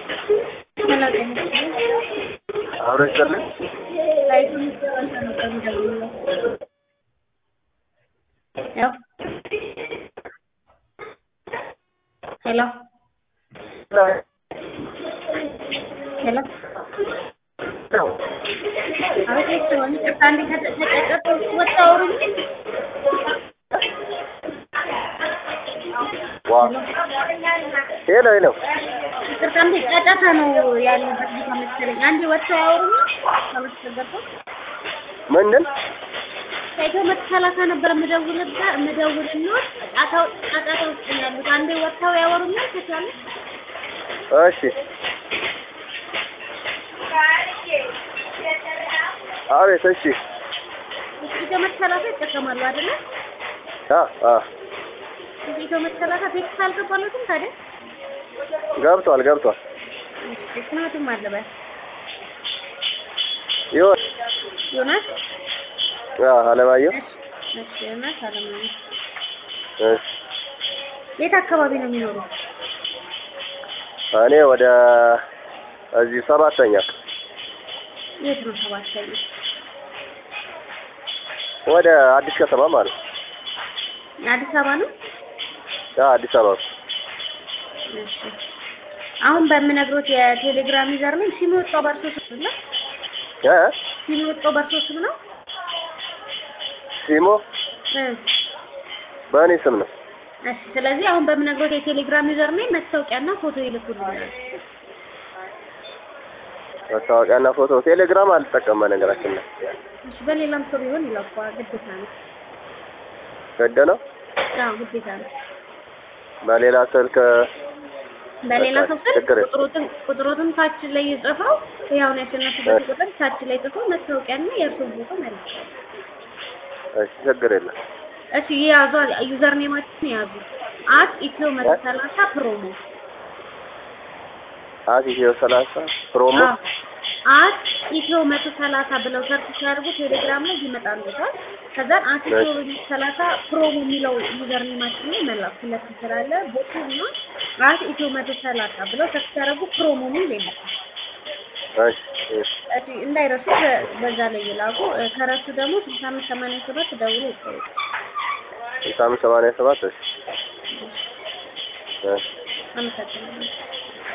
አብሮ ይስጥልኝ። ሄሎ ሄሎ አቤት ሲሆን ይቅርታ አንዴ ከተጨቀጨቀ ወጣ አውሩኝ። ዋ ሄሎ ሄሎ ይቅርታ አንዴ ጫጫታ ነው ያለበት ቦታ መሰለኝ። አንዴ ወጥተው ያወሩኝ ካላስቸገርኩ ምንድን ከኢትዮ መቶ ሰላሳ ነበር የምደውልበት የምደውልልዎት ጫጫታው ጫጫታ ውስጥ ነው ያሉት። አንዴ ወጥተው ያወሩኛል ከቻለ እሺ አቤት እሺ ኢትዮ መቶ ሰላሳ ይጠቀማሉ አይደለ? አ አ ኢትዮ መቶ ሰላሳ ቴክስት አልገባለትም ታዲያ? ገብቷል ገብቷል ምክንያቱም አለበት ይሆን ዮናስ አ አለማየሁ እሺ ዮናስ አለማየሁ እሺ የት አካባቢ ነው የሚኖሩት? እኔ ወደ እዚህ ሰባተኛ የት ነው ሰባተኛ? ወደ አዲስ ከተማ ማለት ነው። አዲስ አበባ ነው? አ አዲስ አበባ እሺ አሁን በምነግሮት የቴሌግራም ዩዘር ነው ሲም የወጣው በእርሶ ስም ነው? እ ሲም የወጣው በእርሶ ስም ነው? ሲሞ እ በእኔ ስም ነው። እሺ ስለዚህ አሁን በምነግሮት የቴሌግራም ዩዘር ነው መታወቂያና ፎቶ ይልኩልኛል። መታወቂያና ፎቶ ቴሌግራም አልጠቀም በነገራችን ላይ እሺ በሌላም ሰው ቢሆን ይላኳ ግዴታ ነው። ገደ ነው። አዎ ግዴታ ነው። በሌላ ስልክ በሌላ ሰው ስልክ ችግር የለም። ቁጥሮትን ቁጥሮትን ታች ላይ ጽፈው ያው ነው ያሸነፉበት ቁጥር ታች ላይ ጽፈው መታወቂያና የእርሱን ፎቶ መልስ። እሺ ችግር የለም። እሺ የያዙ ዩዘር ኔማችን የያዙ አት ኢትዮ መቶ ሰላሳ ፕሮሞ አት ኢትዮ ሰላሳ ፕሮሞ አዎ አት ኢትዮ መቶ ሰላሳ ብለው ሰርች ሲያደርጉ ቴሌግራም ላይ ይመጣሉታል። ከዛን አት ኢትዮ መቶ ሰላሳ ፕሮሞ የሚለው ዩዘር ኔማችን ላይ መላክ ሁለት ስላለ ቦቱ እና አት ኢትዮ መቶ ሰላሳ ብለው ሰርች ሲያደርጉ ፕሮሞ የሚል ይመጣል። እሺ እሺ እሺ እንዳይረሱ በዛ ላይ ይላኩ። ከረሱ ደግሞ ስልሳ አምስት ሰማንያ ሰባት ደውሎ ይጠይቁ። ስልሳ አምስት ሰማንያ ሰባት እሺ እሺ አመሰግናለሁ።